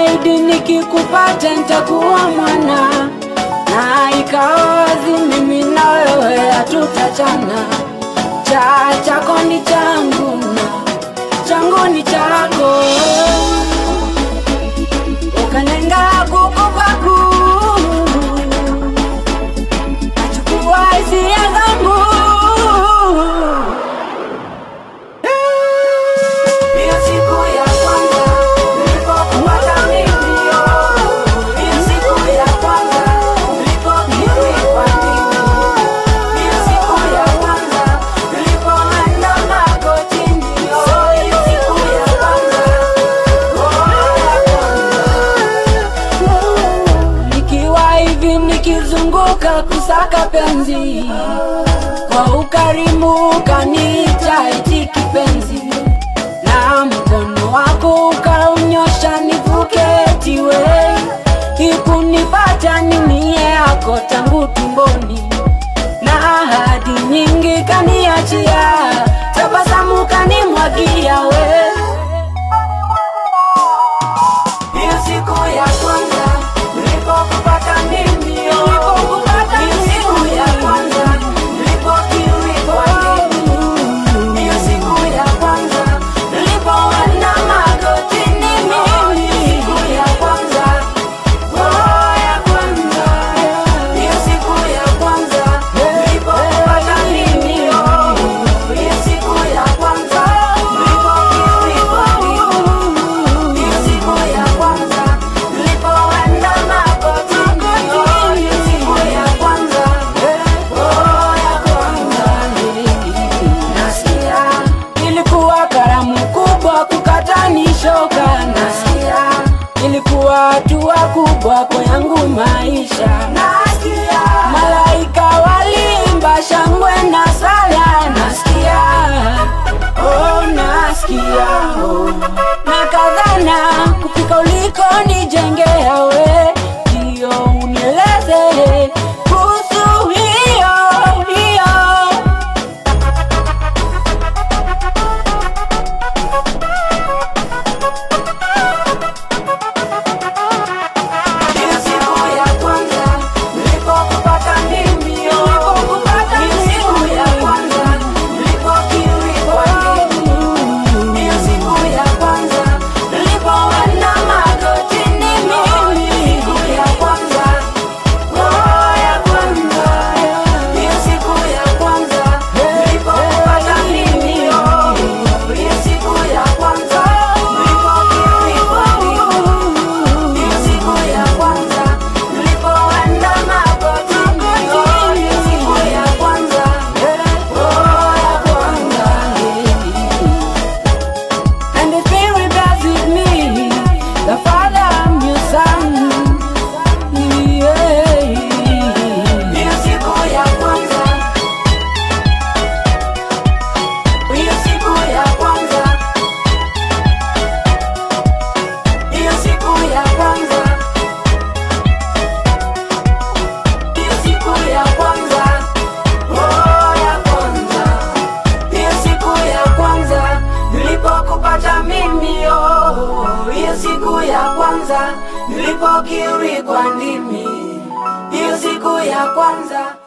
Niliahidi nikikupata nitakuwa mwana, na ikawa wazi mimi na wewe hatutachana. Cha chako ni changu na changu ni chako, ukanenga kukupaku nachukua hisia zangu Hiyo siku ya kwanza nilipokupata mimi, hiyo siku ya kwanza nilipokiri kwa ndimi, hiyo siku ya kwanza nilipoenda magotini, hiyo siku ya kwanza, oh, ya kwanza. Nikiwa hivi nikizunguka kusaka penzi kwa ukarimu ukaniita eti kipenzi na mkono wako ukaunyosha nivuke tiwe ikunipata nimie yako tangu tumboni na ahadi nyingi kaniachia tabasamu kanimwagia we hiyo siku ya kwanza nilipokupata mimi hiyo siku ya kwanza nilipokiri kwa ndimi hiyo siku ya kwanza nilipoenda magotini mimi siku ya kwanza oh ya kwanza hiyo siku ya kwanza nilipopata mimi oh hiyo siku ya kwanza nilipokiri kwa ndimi hiyo siku ya kwanza nilipoenda magotini oh hiyo siku ya kwanza oh ya kwanza nasikia ilikuwa karamu kubwa kukatanishoka nasikia ilikuwa hatua kubwa kwa yangu maisha nasikia malaika walimba shangwe na sala nasikia oh nasikia oh na kadhana kufika uliko nijengea we ndio unieleze kuhusu hiyo hiyo Hiyo siku ya kwanza nilipokupata mimi, hiyo siku ya kwanza nilipokiri kwa ndimi, hiyo siku ya kwanza nilipoenda magotini mimi, siku ya kwanza, oh ya kwanza, hiyo siku ya kwanza nilipokupata mimi, oh, hiyo siku ya kwanza nilipokiri kwa ndimi hiyo siku ya kwanza nilipoenda magotini, oh, hiyo siku ya kwanza, oh, ya kwanza. And the Spirit does with me, the Father and your Son. Yeah. Hiyo siku ya kwanza, hiyo siku ya kwanza, hiyo siku ya kwanza hiyo siku ya kwanza, oh ya kwanza, hiyo siku ya kwanza nilipokupata mimi, oh hiyo siku ya kwanza nilipokiri kwa ndimi, hiyo siku ya kwanza